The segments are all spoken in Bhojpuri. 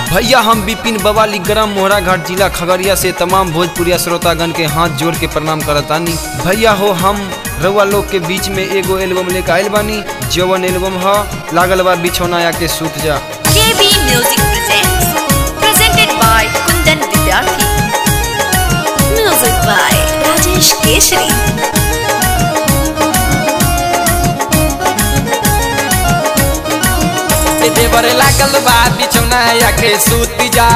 भैया हम विपिन बवाली ग्राम मोहरा घाट जिला खगड़िया से तमाम भोजपुरिया श्रोतागण के हाथ जोड़ के प्रणाम करतानी भैया हो हम रउआ लोग के बीच में एगो एल्बम लेके आइल बानी जवन एल्बम ह लागल बा बिछौना या के सूत जा KB Music presents, presented by Kundan Vidyarthi. Music by Rajesh Keshri. ए देवर लागल बा बिछौना या के सूत जा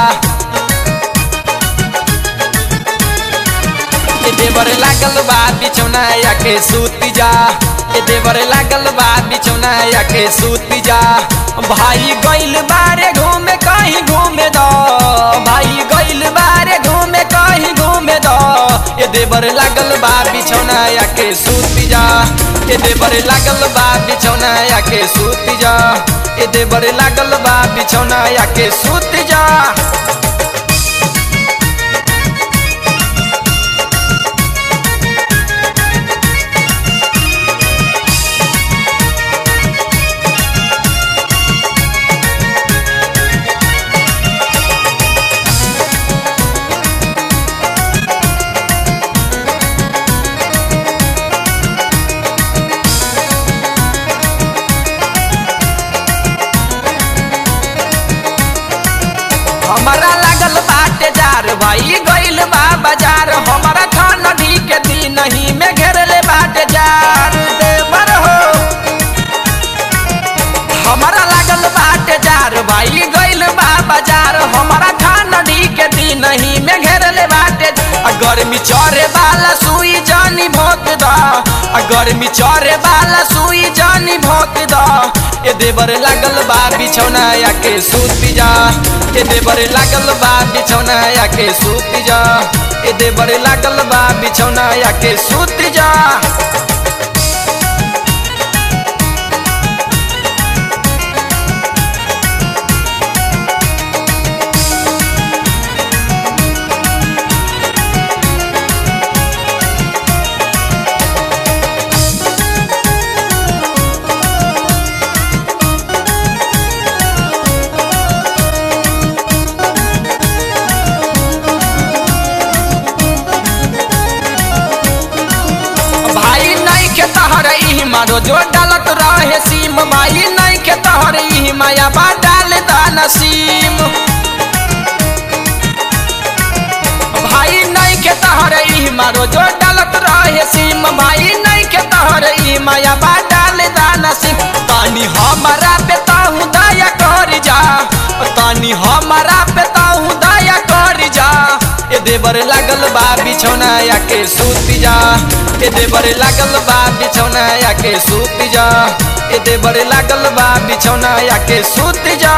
ए देवर लागल बा बिछौना या के सूत जा ए देवर लागल बा बिछौना या के सूत जा भाई गइल बारे घूमे कहीं घूमे दो भाई गइल बारे घूमे कहीं घूमे दो ए देवर लागल बा बिछौना या के सूत जा ए देवर लागल बा बिछौना या के सूत जा ए देवर लागल बा बिछौना या के सूत जा हमारा लागल बाटे जार भाई गइल बा बाजार हमारा खान नदी के दिन ही में घेरले बाटे जार देवर हो हमारा लागल बाटे जार भाई गइल बा बाजार हमारा खान नदी के दिन ही में घेरले बाटे आ गर्मी चरे वाला सुई जानी भोत दा आ गर्मी चरे वाला सुई जानी भोत दा ए देवर लागल बा बिछौना या के सूत जा ए देवर लागल बा बिछौना या के सूत जा ए देवर लागल बा बिछौना या के सूत जा भाई नहीं के तहर ई मारो जो डालत रहे सीम भाई नहीं के तहर ई माया बा डाल दाना सीम भाई नहीं के तहर ई मारो जो डालत रहे सीम भाई नहीं के तहर ई माया बा डाल दाना सीम तानी हमारा पे ताहू दया कर जा तानी हमारा पे ताहू दया कर जा ए देवर लागल बा बिछौना या के सूत जा ए देवर लागल बा बिछौना या के सूत जा ए देवर लागल बा बिछौना या के सूत जा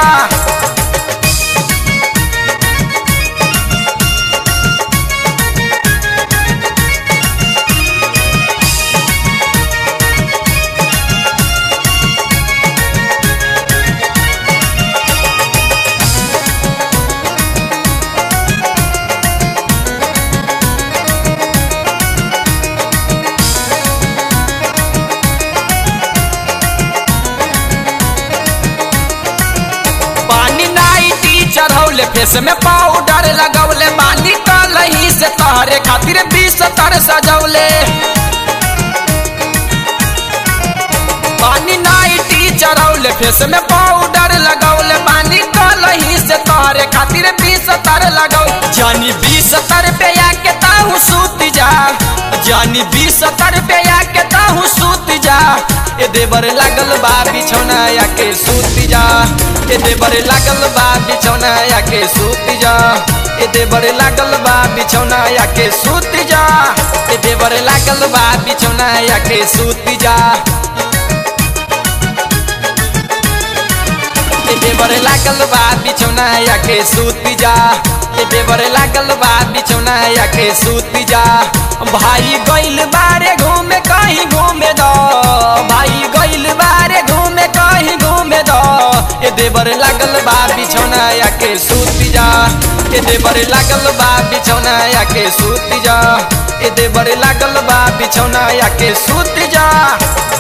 पानी नाई टीचर हौले फेस में पाउडर लगौले बानी कलही से तहरे खातिर बीस तर सजौले पानी नाई टीचर हौले फेस में पाउडर लगौले बानी कलही से तहरे खातिर बीस तर लगौ जानी बीस तर पे आके ताहू सूत जा जानी बीस तर पे आके ताहू सूत जा ए देवर लागल बा बिछौना या के सूत जा ए देवर लागल बा बिछौना या के सूत जा ए देवर लागल बा बिछौना या के सूत जा ए देवर लागल बा बिछौना या के सूत जा ए देवर लागल बा बिछौना या के सूत जा ए देवर लागल बा बिछौना या के सूत जा भाई गइल बारे घूमे कहीं घूमे दो भाई गइल बारे घूमे कहीं घूमे दो ए देवर लागल बा बिछौना या के सूत जा ए देवर लागल बा बिछौना या के सूत जा ए देवर लागल बा बिछौना या के सूत जा